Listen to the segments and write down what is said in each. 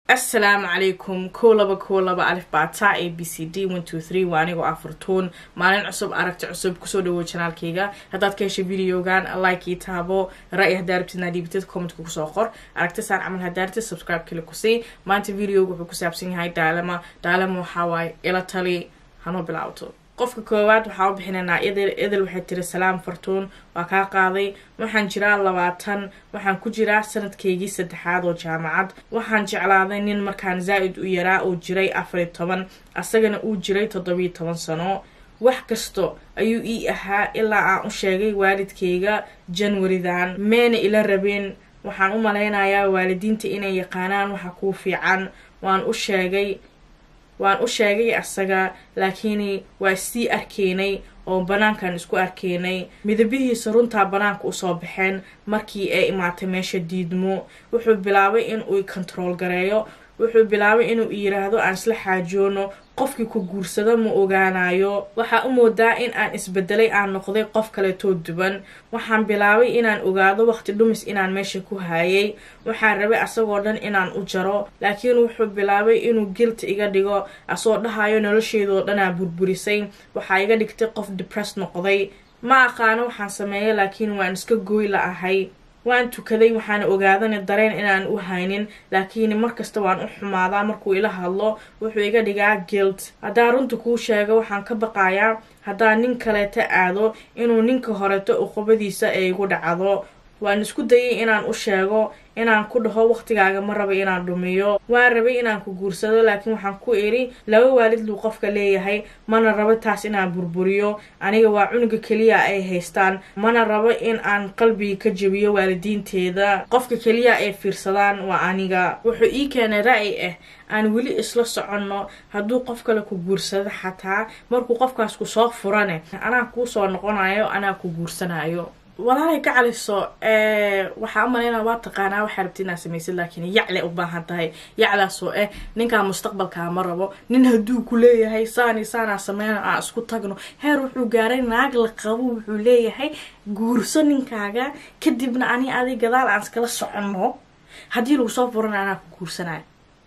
asalaamu calaykum kow laba kow laba alif baataa a b c d one two three waa anigoo afurtuun maalin cusub aragti cusub kusoo dhawow janaalkayga haddaad ka heshay videogan like ii taabo ra-y haddaa rabtidna dhiibtid commentka kusoo qor aragtisaan camal haddaa rabtid subscribe kale kusii maanta videoga wuxuu ku saabsan yahay daalama daalama waxaa waaye ila tali hanoo bilaawto qofka koowaad waxaa u bixinaynaa idil idil waxay tiri salaam fartuun waa kaa qaaday waxaan jiraa labaatan waxaan ku jiraa sanadkaygii saddexaad oo jaamacad waxaan jeclaaday nin markaan zaa-id u yaraa oo jiray afar iyo toban asagana uu jiray toddobiyo toban sano wax kasto ayuu ii ahaa ilaa aan u sheegay waalidkayga janwaridan meena ila rabeen waxaan u malaynayaa waalidiinta inay yaqaanaan waxa kuu fiican waan u sheegay waan u sheegay asaga laakiin waa sii arkaynay oo banaankan isku arkaynay midabihiisa runtaa banaanka usoo baxeen markii ay imaatay meesha diidmo wuxuu bilaabay in uu controol gareeyo wuxuu bilaabay inuu yiraahdo aan isla xaajoono qofkii ku guursado ma ogaanayo waxaa u moodaa in aan isbedelay aan noqday qof kaleetoo duwan waxaan bilaabay inaan ogaado waqti dhumis inaan meesha ku haayay waxaan rabay asagoo dhan inaan u jaro laakiin wuxuu bilaabay inuu gilta iga dhigo asoo dhahayo nolosheedoo dhanaa burburisay waxaa iga dhigtay qof depress noqday ma aqaano waxaan sameeyay laakiin waan iska gooy la ahay waan tukaday waxaana ogaadana dareen inaan u haynin laakiin markasta waan u xumaadaa markuu ila hadlo wuxuu iga dhigaa guilt haddaan runta kuu sheego waxaan ka baqayaa haddaan nin kaleeta aado inuu ninka horeto uqubadiisa ay igu dhacdo waan isku dayay inaan u sheego inaan ku dhaho waqtigaaga ma raba inaan dhumiyo waan rabay inaan ku guursado laakiin waxaan ku idhi laba waalid luu qofka leeyahay mana rabo taas inaan burburiyo aniga waa cunuga keliya ay haystaan mana rabo in aan qalbiga ka jebiyo waalidiinteeda qofka keliya ay fiirsadaan waa aniga wuxuu ii keenay ra-y ah aan weli isla soconno hadduu qof kale ku guursado xataa markuu qofkaas ku soo furane anaa kuu soo noqonayo anaa ku guursanayo walaalay ka caliso waxaa u malaynaa waa taqaanaa waxaa rabti inaad samaysid laakiin yacle u baahan tahay yaclaasoo eh ninkaa mustaqbalkaa ma rabo nin hadduu ku leeyahay saani saanaa sameyna aan isku tagno heer wuxuu gaaray naag la qabo wuxuu leeyahay guurso ninkaaga kadibna ani adi gadaal aan iskala soconno haddii lagu soo furana anaa ku guursanayo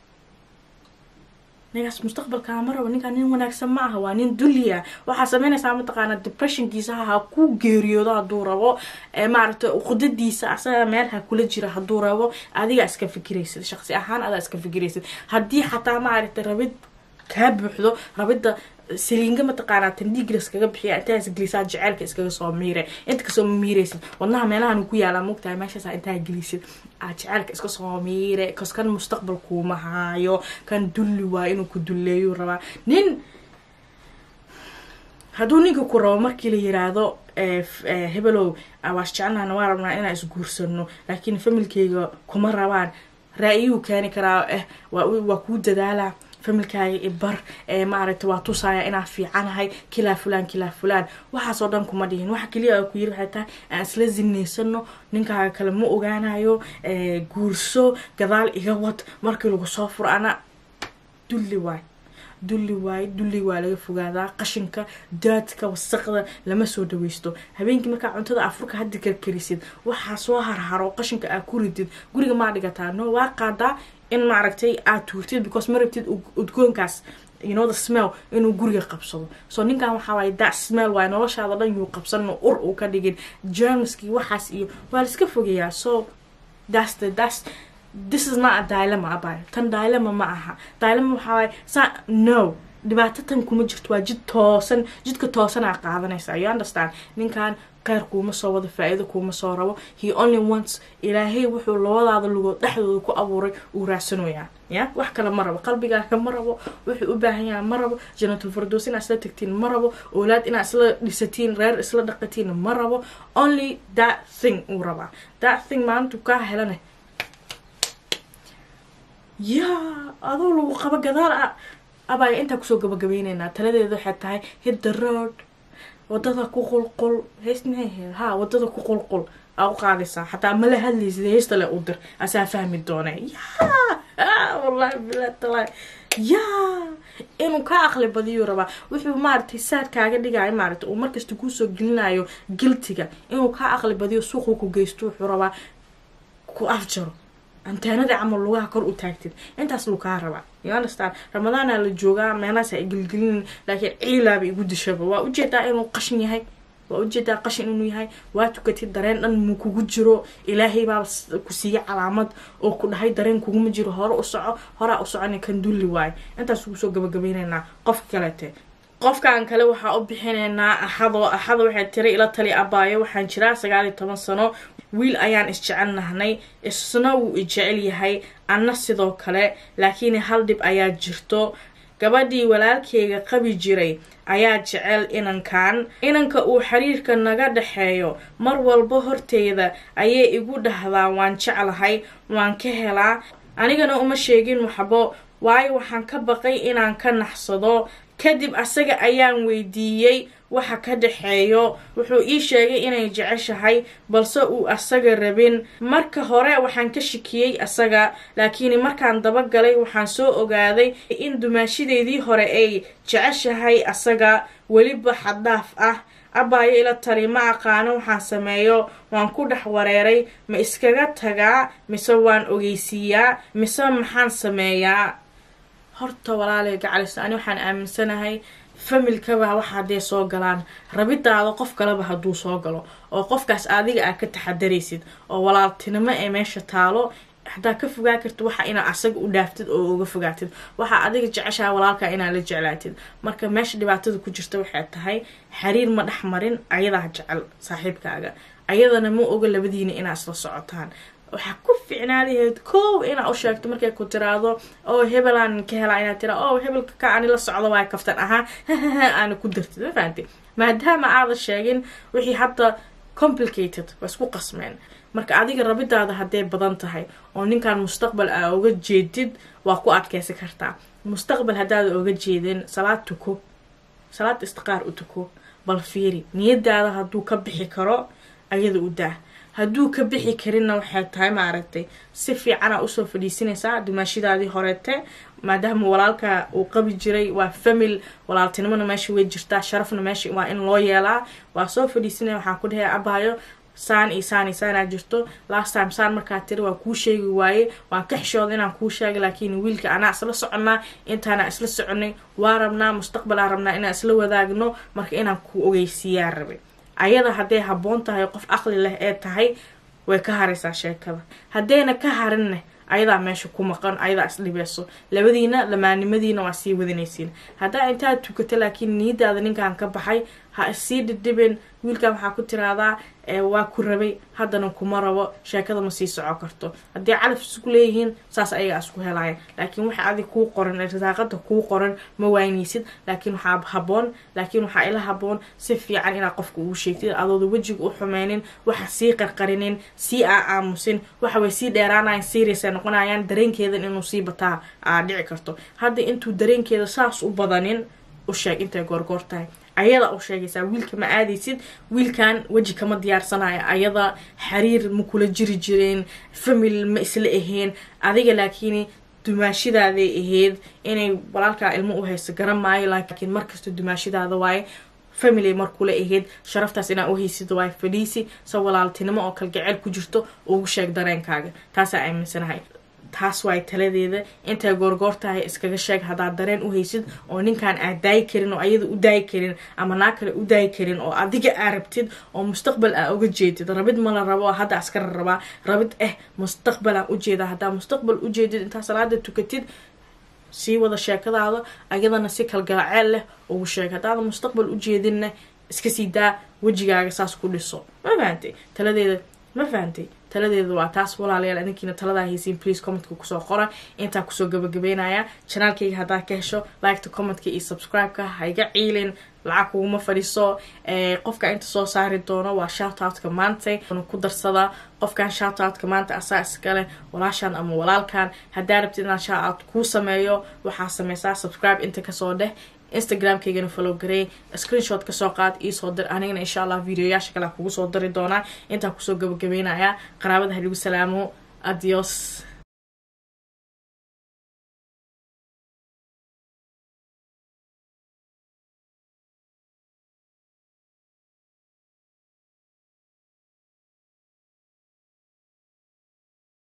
ninkaas mustaqbalkaa ma rabo ninkaan nin wanaagsan ma aha waa nin dulliya waxaa sameynaysaa mataqaana depressionkiisa ha ku geeriyoodo hadduu rabo maaragtay qudadiisa asaga meel ha kula jira hadduu rabo adiga iska fikiraysid shaqsi ahaan adaa iska fikiraysid haddii xataa maaragtay rabid kaa buuxdo rabidda saliinga mataqaanaa tandhiigla iskaga bixiya intaa isgelisaa jaceylka iskaga soo miire inta kasoo miiraysid wadnaha meelahan ku yaalaa mogtahay meeshaasa intaa gelisid aa jaceylka iska soo miire kas kan mustaqbal kuuma haayo kan dulli waa inuu ku dulleeyu rabaa nin hadduu ninka ku rabo markii la yiraahdo hebelow waas jecelnahna waa rabnaa inaan isguursano laakiin familkeyga kuma rabaan raa-iyuu keeni karaa eh waa kuu dadaalaa familkaaga ibar ee maaragtay waa tusaaya inaa fiicanahay kilaa fulaan kilaa fulaan waxaasoo dhan kuma dhihin waxa keliya ku yiri waxay tahay aan isla zinaysano ninkaaga kale ma ogaanayo guurso gadaal iga wad markii lagu soo furo ana dulli waay dulli waaye dulli waa laga fogaadaa qashinka daadka wasaqda lama soo dhaweysto habeenkii markaa cuntada afurka haddi karkarisid waxaa soo harharo qashinka aa ku ridid guriga maa dhigataa no waa qaadaa in maaragtay aad tuurtid because ma rabtid udgoonkaas you know the smell inuu guriga qabsado so ninkan waxaa waaye that smell waaye noloshaada dhan yuu qabsan ur uu ka dhigin germskii waxaas iyo waa la iska fogeeyaa so that's the that's this is not a dilemma abay tan dilemma ma aha dilemma waxaa waaye sa no dhibaato tan kuma jirto waa jid toosan jidka toosanaa qaadanaysa you understand ninkan kheyr kuuma soo wado faa-iido kuuma soo rabo he only wants ilaahay wuxuu labadaada lugood dhexdooda ku abuuray uu raadsanoyaa ya wax kale ma rabo qalbigaaga ma rabo wuxuu u baahan yaha ma rabo janatul fardoos inaa isla tagtiin ma rabo oolaad inaa isla dhisatiin reer isla dhaqatiin ma rabo only that thing uu rabaa that thing maalintu kaa helane yaa adoo lagu qabo gadaal a abaaga intaa kusoo gabagabeyneynaa taladeeda waxay tahay hit the road wadada ku qulqul heys maxay ha wadada ku qulqul aa u qaadaysaa xataa mala hadlaysid heysta le u dir asaa fahmi doone yaa wallahi bilaa talaa yaa inuu ka aqli badiyuu rabaa wuxuu maaragtay saad kaaga dhigayo maaragtay uu markasta kuusoo gelinayo giltiga inuu ka aqli badiyo suuquu ku geysto wuxuu rabaa ku afjaro anteenadii camal lugaha kor u taagtid intaas luu kaa rabaa younderstand ramadaana la joogaa meelahaas ay gelgelin laakiin ciilaaba igu dishaba waa ujeedaa inuu qashin yahay waa ujeedaa qashin inuu yahay waa tukatid dareen dhan muu kugu jiro ilaahay baa ku siiya calaamad oo ku dhahay dareen kuguma jiro hore u soco horaa u socona kan dulli waayo intaas ugu soo gabagabaynaynaa qofka kalete qofkan kale waxaa u bixinaynaa axado axado waxay tiri ila tali abaayo waxaan jiraa sagaal iyo toban sano wiil ayaan isjecel nahnay isna wuu ijecel yahay anna sidoo kale laakiin hal dhib ayaa jirto gabadhii walaalkeyga qabi jiray ayaa jecel inankan inanka uu xiriirka naga dhexeeyo mar walba horteyda ayay igu dhahdaa waan jeclahay waan ka helaa anigana uma sheegin waxbo waayo waxaan ka baqay inaan ka naxsado kadib asaga ayaan weydiiyey waxa ka dhexeeyo wuxuu ii sheegay inay jeceshahay balse uu asaga rabin marka hore waxaan ka shikiyey asaga laakiin markaan dabagalay waxaan soo ogaaday in dumaashadeedii hore ay jeceshahay asaga weliba xaddaaf ah abaayo ila tali ma aqaano waxaan sameeyo waan ku dhex wareeray ma iskaga tagaa mise waan ogeysiiyaa mise maxaan sameeyaa horta walaalay gacalisa ani waxaan aaminsanahay familkaba waxa hadday soo galaan rabidaada qof kaleba hadduu soo galo oo qofkaas adiga aad ka taxadaraysid oo walaaltinimo ee meesha taalo hadaa ka fogaa kartid waxa inaa asaga u dhaaftid oo uga fogaatid waxaa adiga jeceshaha walaalkaa inaad la jeclaatid marka meesha dhibaatada ku jirta waxay tahay xiriir ma dhex marin ayadaa jecel saaxiibkaaga ayadana ma oga labadiina inaa isla socotaan waxaa ku ficnaadaheed kow inaa u sheegto markay ku tiraado oo hebelaan ka helaa inaad tira o hebelka ka ani la socdo waay kaftan ahaa aana ku dartid ma fahanti maadaama aada sheegin wixii hadda complicated waa isku qasmeen marka adiga rabidaada hadday badan tahay oo ninkan mustaqbal aa oga jeedid waa ku adkeysan kartaa mustaqbal haddaada oga jeedin salaad tuko salaad istiqaar u tuko bal fiiri niyadaada hadduu ka bixi karo ayada u daa hadduu ka bixi karinna waxay tahay maaragtay si fiicanaa usoo fadhiisinaysaa dumaashidaadii horeete maadaama walaalka uu qabi jiray waa famil walaaltinimona meesha way jirtaa sharafna meesha waa in loo yeelaa waa soo fadhiisinaya waxaan ku dhahay abaayo saan iyo saan iyo saanaa jirto last time saan markaa tiri waa kuu sheegi waaye waan ka xishooda inaan kuu sheegay laakiin wiilka anaa isla soconnaa intaana isla soconay waa rabnaa mustaqbalaa rabnaa inaan isla wadaagno marka inaan ku ogeysiiyaa rabay ayada hadday habboon tahay qof aqli leh ee tahay way ka haraysaa sheekada haddayna ka harinne ayadaa meesha ku maqan ayadaa isdhibeyso labadiina lamaanimadiina waa sii wadanaysiin haddaa intaad tukato laakiin niyadaada ninkan ka baxay ha issii dhidhibin wiilkan waxaa ku tiraadaa waa ku rabay haddana kuma rabo sheekada ma sii soco karto haddii calaf isku leeyihiin saas ayagaa isku helaya laakiin waxa adig kuu qoran risaaqada kuu qoran ma waynaysid laakiin waxaa haboon laakiin waxaa ila haboon si fiican inaad qofka ugu sheegtid adooda wejiga u xumeynin waxa sii qarqarinin sii aa aamusin waxa way sii dheeraanayan seriasa noqonayaan dareenkeedan inuu sii bataa aa dhici karto hadda intuu dareenkeeda saas u badanin u sheeg intay goorgoor tahay ayada u sheegaysaa wiilka ma aadaysid wiilkan weji kama diyaarsanayo ayada xiriir ma kula jiri jireen famil ma isla ahayn adiga laakiin dumaashidaaday ahayd inay walaalkaa ilmo u hayso garan maayo laakiin markasta dumaashidaada waaye family markula ahayd sharaftaas inaa u haysid waaye fadhiisi sa walaaltinimo oo kalgaceel ku jirto ugu sheeg dareenkaaga taasaa aaminsanahay taas waay taladeeda intay goorgoor tahay iskaga sheeg haddaad dareen u haysid oo ninkan aad daayi karin oo ayada u daayi karin ama naa kale u daayi karin oo adiga aa rabtid oo mustaqbal aa uga jeedid rabid ma la rabo hadda askara rabaa rabid eh mustaqbalaan ujeeda haddaa mustaqbal ujeedid intaa salaada tukatid sii wada sheekadaada ayadana si kalgalaceel leh ugu sheeg haddaada mustaqbal ujeedinna iska sii daa wejigaaga saas ku dhiso ma fahantay taladeeda ma fahantay taladeeda waa taas walaalayaal adinkiina taladaa haysiin please commentka kusoo qora intaa kusoo gabagabeynaya janaalkayga haddaad ka hesho liketa commentka iyo subscribe-ka haiga ciilin lacag kuguma fadhiso qofka inta soo saari doono waa shoutoutka maanta ku darsada qofkan shoutoutka maanta asaa iskale walaashan ama walaalkan haddaa rabtid inaan shoutout kuu sameeyo waxaa sameysaa subscribe inta kasoo dheh instagramkaygana follow garey screenshot kasoo qaad iisoo dir anigana insha allah videoyaasha kale kugu soo dari doonaa intaa kusoo gabagabeynaya qaraabada haligu salaamo adios